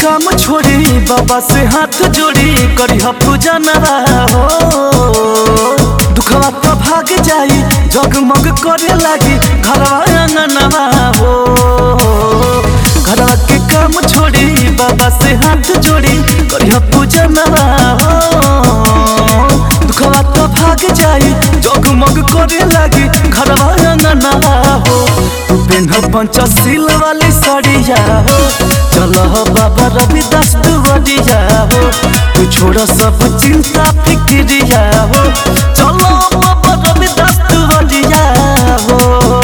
काम छोड़ी बाबा से हाथ जोड़ी करी पूजा नवा हो दुखवा तो भाग जाई जगमग करे लागी घरवा अंगनवा हो घरवा के काम छोड़ी बाबा से हाथ जोड़ी करी पूजा नवा हो दुखवा तो भाग जाई जगमग करे लागी घरवा अंगनवा हो तू पेन्ह पंचशील वाली साड़िया हो चलो हो बाबा रविदास दुवरिया हो तू छोड़ सब चिंता फिक्रिया हो चलो बाबा रविदास दुवरिया हो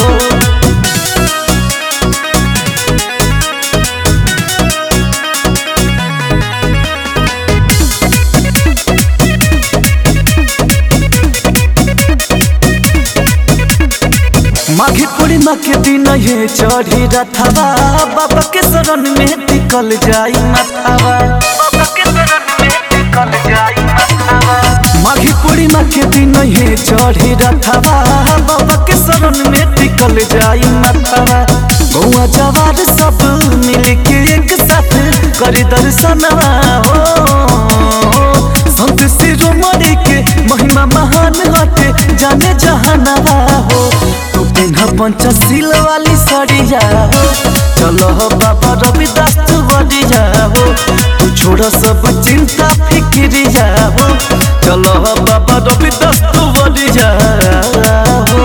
माघी पूर्णिमा के दिन ये चढ़ी रथवा बाबा के शरण में टिकल जाई माथावा बाबा के शरण में टिकल जाई माथावा माघी पूर्णिमा के दिन ये चढ़ी रथवा बाबा के शरण में टिकल जाई माथावा गौआ जवार सब मिल के एक साथ करी दर्शनवा हो संत शिरोमणि के महिमा महान हटे जाने जहानवा हो तू पिन्ह पंचशील वाली साड़िया हो चलो हो बाबा रविदास तू बड़िया हो तू छोड़ सब चिंता फिक्रिया हो चलो हो बाबा रविदास तू बड़िया हो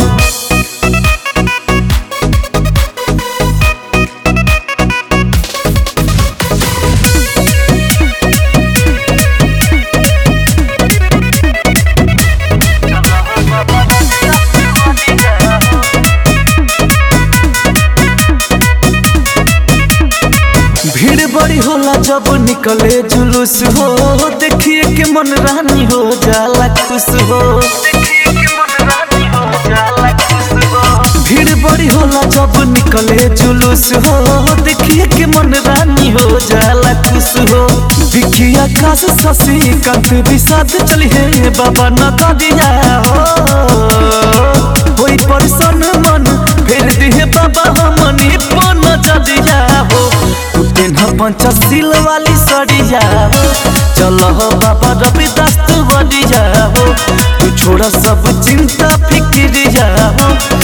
भीड़ बड़ी होला जब निकले जुलूस हो देखिए के मन रानी हो जाला खुश हो भीड़ बड़ी होला जब निकले जुलूस हो देखिए के मन रानी हो जाला खुश हो बिखिया खास ससी कंत विषाद चली है बाबा न दिया हो कोई परसन मन फेर दिहे बाबा हमनी पन जदिया हो तू पेन्ह पंचशील वाली सड़िया हो चलो हो बाबा रविदास तू बड़िया हो तू छोड़ सब चिंता फिक्रिया हो